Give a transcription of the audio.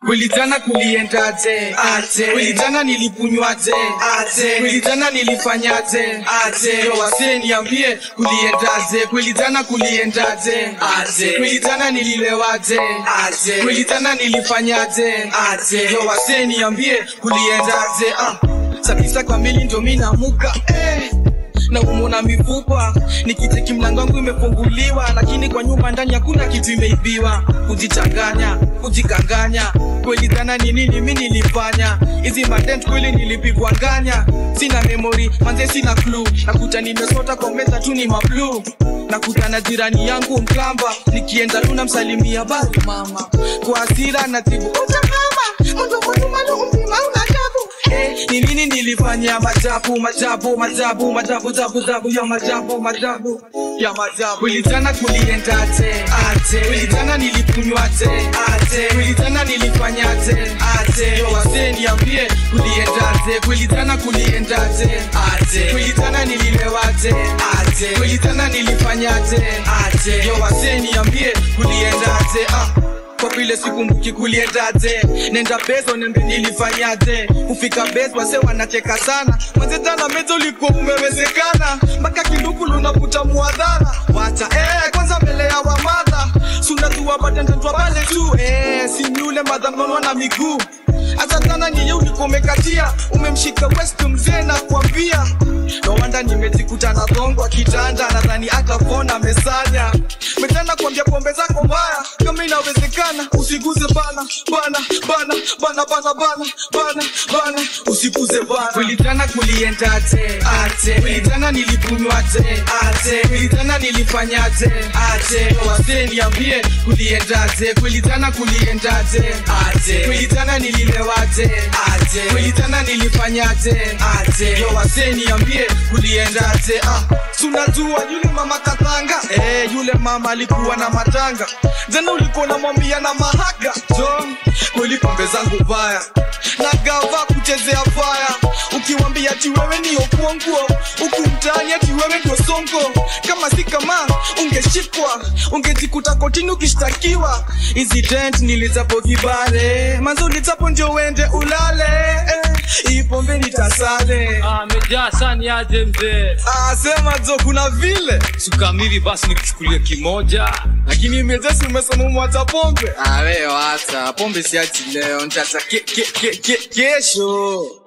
Kweli jana kuliendaje? Aje. Kweli jana nilikunywaje? Aje. Kweli jana nilifanyaje? Aje. Yo wasee niambie kuliendaje? Kweli jana kuliendaje? Aje. Kweli jana nililewaje? Aje. Kweli jana nilifanyaje? Aje. Yo wasee niambie kuliendaje? Ah. Saa tisa kamili ndio mimi namuka eh na umona mifupa nikiteki mlango wangu imefunguliwa lakini kwa nyumba ndani hakuna kitu imeibiwa kujichanganya kujikanganya kweli dhana ni nini mi nilifanya hizi matent kweli nilipigwa nganya sina memory manze sina clue nakuta nimesota kwa meza tu ni mablu nakutana jirani yangu mkamba nikienda tu namsalimia basi mama kwa hasira natibu utakama mndokotumalo umzima unadabu Eh, ni nini nilifanya majabu majabu majabu majabu jabu jabu ya majabu majabu ya majabu kweli jana kuliendaje aje kweli jana nilikunywaje aje kweli jana nilifanyaje aje yo wasee niambie kuliendaje kweli jana kuliendaje aje kweli jana nililewaje aje kweli jana nilifanyaje aje yo wasee niambie kuliendaje ah kwa vile sikumbuki kuliendaje nenda bezo nembe nilifanyaje kufika bezo wase wanacheka sana manze jana mezo ulikuwa umewezekana mpaka kinduku lunaputa muadhara wacha eh, kwanza mbele ya wamadha sunajua badendetwa pale tu eh, sinyule madhamnonwa na miguu hata jana niye ulikuwa umekatia umemshika west mzee na kuambia no wanda nimejikuta na dhongwa kitanda nadhani akapona mesanya metana kuambia pombe zako mbaya kama inawezekana usiguze bana bana bana bana bana bana bana bana usiguze bana kweli jana kuliendaje aje kweli jana nilikunywaje aje kweli jana nilifanyaje aje wasee niambie kuliendaje kweli jana kuliendaje aje kweli jana nililewaje aje kweli jana nilifanyaje aje yo wasee niambie kuliendaje ah sunajua yule mama katanga eh yule mama alikuwa na matanga jana ulikuwa namwambia na mahaga John kweli pombe zangu baya na gava kuchezea faya ukiwambia ati wewe ni okuonguo huku mtaani ati wewe ndio songo kama si kama ungeshikwa ungejikuta kotini ukishtakiwa hizi dent nilizapo vibare manzo ulizapo ndio uende ulale eh, hii pombe nitasale amejaa sani aje mzee ah, sema jo kuna vile sukamili basi nikuchukulie kimoja lakini imejesi umesema umwacha pombe awe wacha pombe siachi leo ntacha ke, ke, ke, ke, kesho